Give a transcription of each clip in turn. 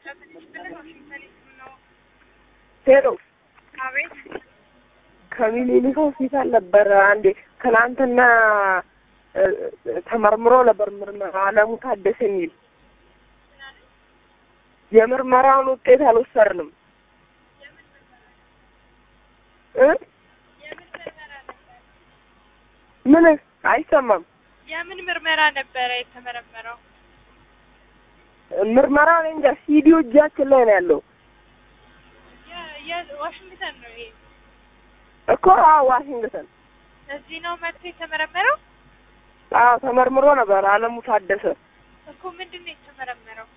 ሄሎ አቤት ከሚኒሊክ ሆስፒታል ነበረ አንዴ ትናንትና እ፣ ተመርምሮ ነበር ምርመራ አለሙ ታደሰ የሚል የምርመራውን ውጤት አልወሰድንም እ የምን ምርመራ ነበር? ምን አይሰማም የምን ምርመራ ነበረ የተመረመረው? ምርመራ እኔ እንጃ ሲዲዮ እጃችን ላይ ነው ያለው የ- የ- ዋሽንግተን ነው ይሄ። እኮ አዎ ዋሽንግተን እዚህ ነው መጥቶ የተመረመረው አዎ ተመርምሮ ነበር አለሙ ታደሰ እኮ ምንድን ነው የተመረመረው?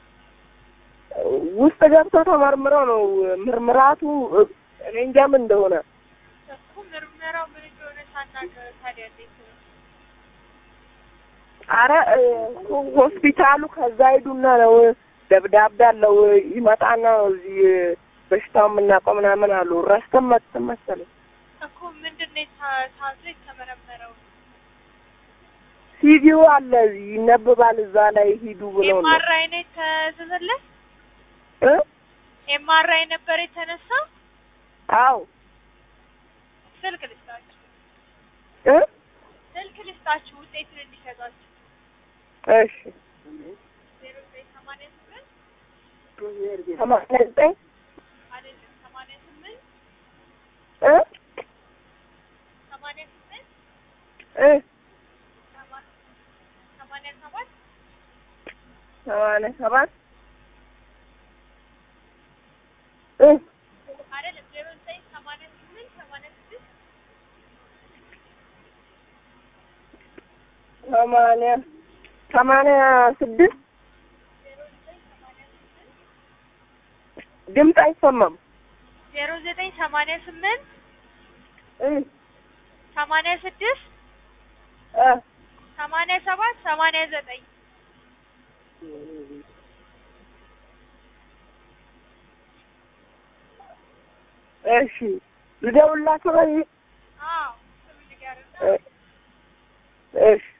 ውስጥ ገብቶ ተመርምሮ ነው ምርምራቱ እ፣ እኔ እንጃ ምን እንደሆነ እኮ ምርመራው ምን እንደሆነ ሳናውቅ ታዲያ እንዴት ነው? አረ እ፣ ሆስፒታሉ ከዛ ሂዱና ነው ደብዳቤ አለው ይመጣና ነው እዚህ በሽታው የምናውቀው ምናምን አሉ ረስተን መጥተን መሰለኝ እኮ ምንድን ነው የታ- ታዞ የተመረመረው? ሲቪው አለ እዚህ ይነበባል እዛ ላይ ሂዱ ብሎ ነው ኤምአርአይ ነው የተዘዘለት? እ ኤምአርአይ ነበር የተነሳው? አዎ ስልክ ልስጣችሁ፣ እ ስልክ ልስጣችሁ ውጤቱን እንዲሰጧችሁ። እሺ ዜሮ ዘጠኝ ሰማንያ ስምንት ሰማንያ ዘጠኝ አይደለም ሰማንያ ስምንት እ ሰማንያ ስምንት እ ሰማ- ሰማንያ ሰባት ሰማንያ ሰባት እ አይደለም ዜሮ ዘጠኝ ሰማንያ ስምንት ሰማንያ ስድስት ሰማንያ ሰማንያ ስድስት ዜሮ ዘጠኝ ሰማንያ ስምንት ድምፅ አይሰማም ዜሮ ዘጠኝ ሰማንያ ስምንት እ ሰማንያ ስድስት እ ሰማንያ ሰባት ሰማንያ ዘጠኝ እሺ ልደውልላቸው በዚህ አዎ ስም ንገርና እ እሺ